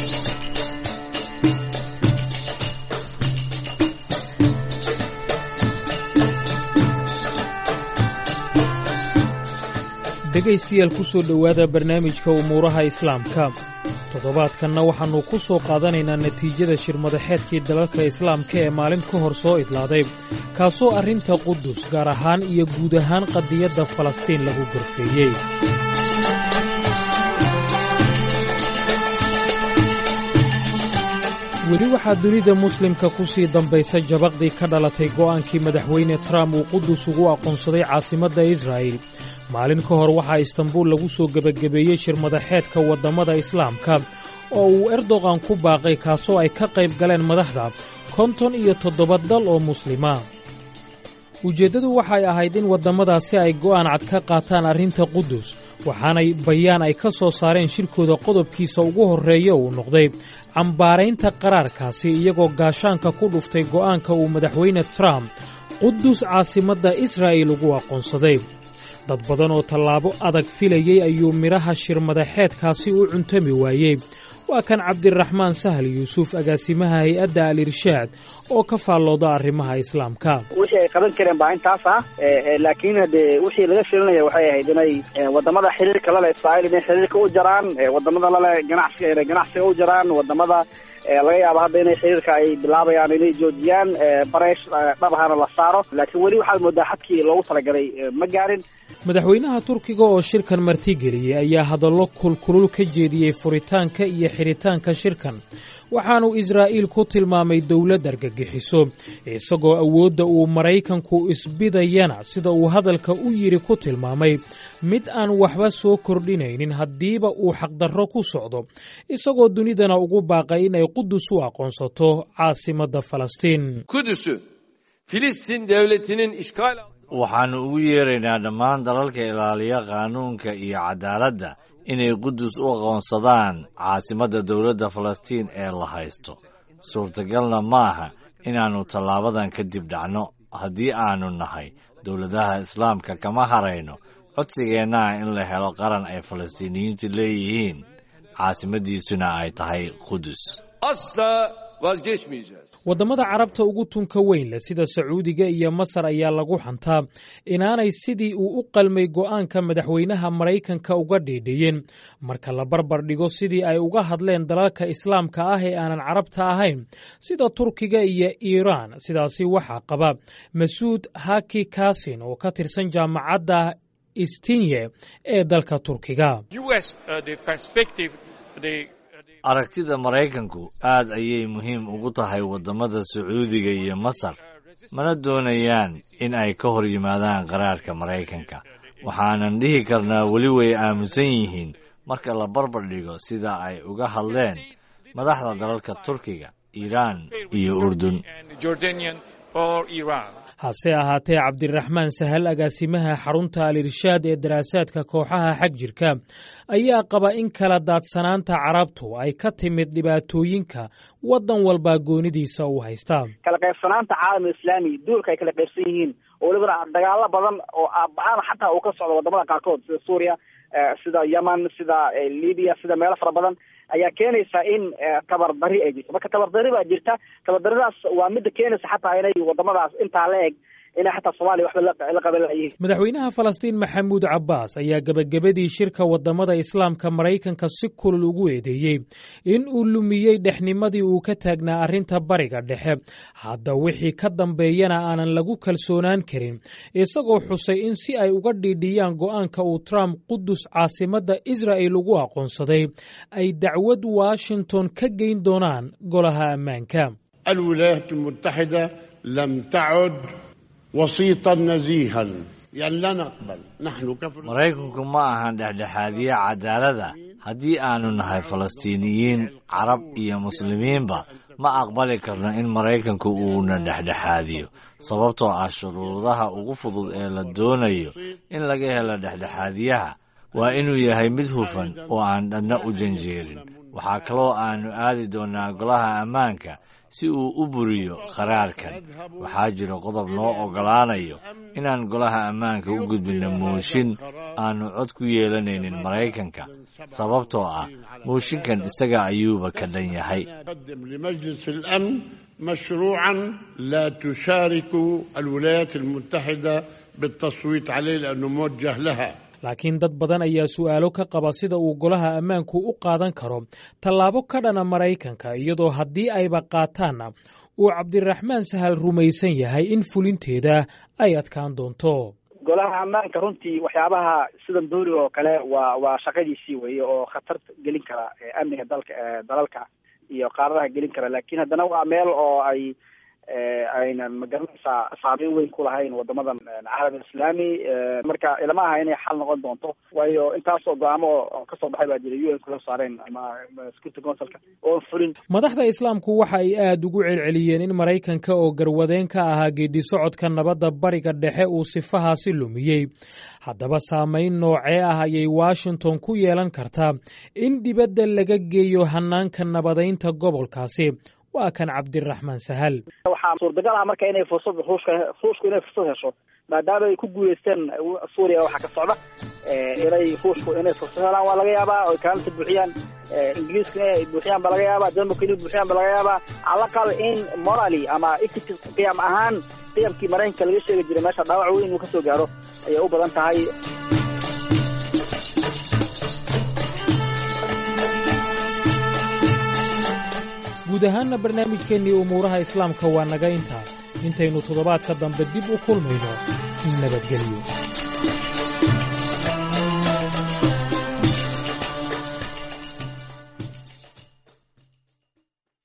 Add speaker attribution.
Speaker 1: dhegaystayaal ku soo dhowaada barnaamijka umuuraha islaamka toddobaadkanna waxaannu ku soo qaadanaynaa natiijada shirmadaxeedkii dalalka islaamka ee maalin ka hor soo idlaaday kaasoo arrinta qudus gaar ahaan iyo guud ahaan qadiyadda falastiin lagu gorfeeyey weli waxaa dunida muslimka ku sii dambaysa jabaqdii ka dhalatay go'aankii madaxweyne trump uu qudus ugu aqoonsaday caasimadda israa'il maalin ka hor waxaa istanbuul lagu soo gebagabeeyey shirmadaxeedka waddammada islaamka oo uu erdogan ku baaqay kaasoo ay ka qayb galeen madaxda konton iyo toddoba dal oo muslima ujeeddadu waxay ahayd in waddamadaasi ay go'aan cad ka qaataan arrinta qudus waxaanay bayaan ay ka soo saareen shirkooda qodobkiisa ugu horreeya uu noqday cambaaraynta qaraarkaasi iyagoo gaashaanka ku dhuftay go'aanka uu madaxweyne trump qudus caasimadda israa'il ugu aqoonsaday dad badan oo tallaabo adag filayey ayuu midhaha shirmadaxeedkaasi u cuntami waayey waa kan cabdiraxmaan sahal yuusuf agaasimaha hay-adda al irshaad oo ka faallooda arrimaha islaamka
Speaker 2: wixii ay qaban kareen baa intaas ah laakiin hadee wixii laga filinaya waxay ahayd inay wadamada xiriirka lale israa'iil inay xiriirka u jaraan wadamada lale ganacsiga inay ganacsiga u jaraan wadamada laga yaabo hadda inay xiriirka ay bilaabayaan inay joojiyaan bareesh dhabahana la saaro laakiin weli waxaad moodaa xadkii loogu talagalay ma gaarin
Speaker 1: madaxweynaha turkiga oo shirkan martigeliyey ayaa hadallo kulkulul ka jeediyey furitaanka iyo xidhitaanka shirkan waxaanu israa'iil ku tilmaamay dowlad argagixiso isagoo awoodda uu maraykanku isbidayana sida uu hadalka u yidhi ku tilmaamay mid aan waxba soo kordhinaynin haddiiba uu xaqdarro ku socdo isagoo dunidana ugu baaqay inay qudus u aqoonsato caasimadda falastiin
Speaker 3: waxaannu ugu yeeraynaa dhammaan dalalka ilaaliya qaanuunka iyo cadaaladda inay qudus u aqoonsadaan caasimadda dowladda falastiin ee la haysto suurtagalna maaha inaannu tallaabadan kadib dhacno haddii aannu nahay dowladaha islaamka kama harayno codsigeennaha in la helo qaran ay falastiiniyiintu leeyihiin caasimaddiisuna ay tahay qudus
Speaker 1: waddamada carabta ugu tunka weyn leh sida sacuudiga iyo masar ayaa lagu xantaa inaanay sidii uu u qalmay go'aanka madaxweynaha maraykanka uga dhiidhiyeen marka la barbar dhigo sidii ay uga hadleen dalalka islaamka ah ee aanan carabta ahayn sida turkiga iyo iiraan sidaasi waxaa qaba masuud haki kasin oo ka tirsan jaamacadda istinye ee dalka turkiga
Speaker 3: aragtida maraykanku aad ayay muhiim ugu tahay waddamada sacuudiga iyo masar mana doonayaan in ay ka hor yimaadaan qaraarka maraykanka waxaanan dhihi karnaa weli way aamusan yihiin marka la barbar dhigo sida ay uga hadleen madaxda dalalka turkiga iiraan iyo urdun
Speaker 1: hase ahaatee cabdiraxmaan sahal agaasimaha xarunta al irshaad ee daraasaadka kooxaha xag jirka ayaa qaba in kala daadsanaanta carabtu ay ka timid dhibaatooyinka waddan walbaa goonidiisa uu haystaa
Speaker 2: kala qaybsanaanta caalam islaami duulka ay kala qaybsan yihiin oo welibana dagaalo badan oo aabacaan xataa uu ka socdo wadamada qaarkood sida suuriya sida yemen sida libiya sida meelo fara badan ayaa keenaysa in tabardari ay jirto marka tabardari baa jirta tabardaridaas waa midda keenaysa xataa inay wadamadaas intaa la eg inay xataa soomaaliya waxba la qaban layihiin
Speaker 1: madaxweynaha falastiin maxamuud cabbaas ayaa gebagabadii shirka waddamada islaamka maraykanka si kulul ugu eedeeyey in uu lumiyey dhexnimadii uu ka taagnaa arrinta bariga dhexe hadda wixii ka dambeeyana aanan lagu kalsoonaan karin isagoo xusay in si ay uga dhiidhiyaan go'aanka uu trump qudus caasimadda israa'il ugu aqoonsaday ay dacwad washington ka geyn doonaan golaha ammaanka
Speaker 4: الولايات المتحدة لم تعد وسيطا نزيها يعني لا نقبل نحن كفر
Speaker 3: maraykanku ma ahan dhexdhexaadiye cadaalada haddii aanu nahay falastiiniyiin carab iyo muslimiinba ma aqbali karno in maraykanku uuna dhexdhexaadiyo sababtoo ah shuruudaha ugu fudud ee la doonayo in laga helo dhexdhexaadiyaha waa inuu yahay mid hufan oo aan dhanna u janjeerin waxaa kaloo aannu aadi doonnaa golaha ammaanka si uu u buriyo qaraarkan waxaa jira qodob noo oggolaanayo inaan golaha ammaanka u gudbinno mooshin aannu cod ku yeelanaynin maraykanka sababtoo ah mooshinkan isaga ayuuba ka dhan yahay
Speaker 4: مشروعا لا تشارك الولايات المتحدة بالتصويت عليه لأنه موجه لها
Speaker 1: laakiin dad badan ayaa su'aalo ka qaba sida uu golaha ammaanku u qaadan karo tallaabo ka dhana maraykanka iyadoo haddii ayba qaataanna uu cabdiraxmaan sahal rumaysan yahay in fulinteeda ay adkaan doonto
Speaker 2: golaha ammaanka runtii waxyaabaha sidan dooriga oo kale waa waa shaqadiisii weye oo khatar gelin kara amniga dalka dalalka iyo qaaradaha gelin kara lakin haddana waa meel oo ay aynan magaranaysaa saameyn weyn ku lahayn wadamadan caalam islaami marka ilama aha inay xal noqon doonto waayo intaasoo go-aamo oo kasoo baxay baa jira u n kusoo saareen ama security councilka oon fulin
Speaker 1: madaxda islaamku waxa ay aada ugu celceliyeen in maraykanka oo garwadeen ka ahaa geedi socodka nabadda bariga dhexe uu sifahaasi lumiyey haddaba saameyn noocee ah ayay washington ku yeelan kartaa in dibadda laga geeyo hanaanka nabadaynta gobolkaasi waa kan cabdiraxmaan sahal
Speaker 2: waxaa suurtagal ah marka inay fursad ruushka ruushku inay fursad hesho maadaama ay ku guuleysteen suuriya waxaa ka socda inay ruushku inay fursad helaan waa laga yaabaa oy kaalinta buuxiyaan ingiriiska inay buuxiyaan ba laga yaabaa denmark inay buuxiyaan ba laga yaabaa calaqal in morally ama equity qiyam ahaan qiyamkii maraykanka laga sheegi jiray meesha dhaawac weyn inuu kasoo gaaro ayay u badan tahay
Speaker 1: guud ahaanna barnaamijkeennii umuuraha islaamka waa naga intaa intaynu toddobaadka dambe dib u kulmayno nabadgelyo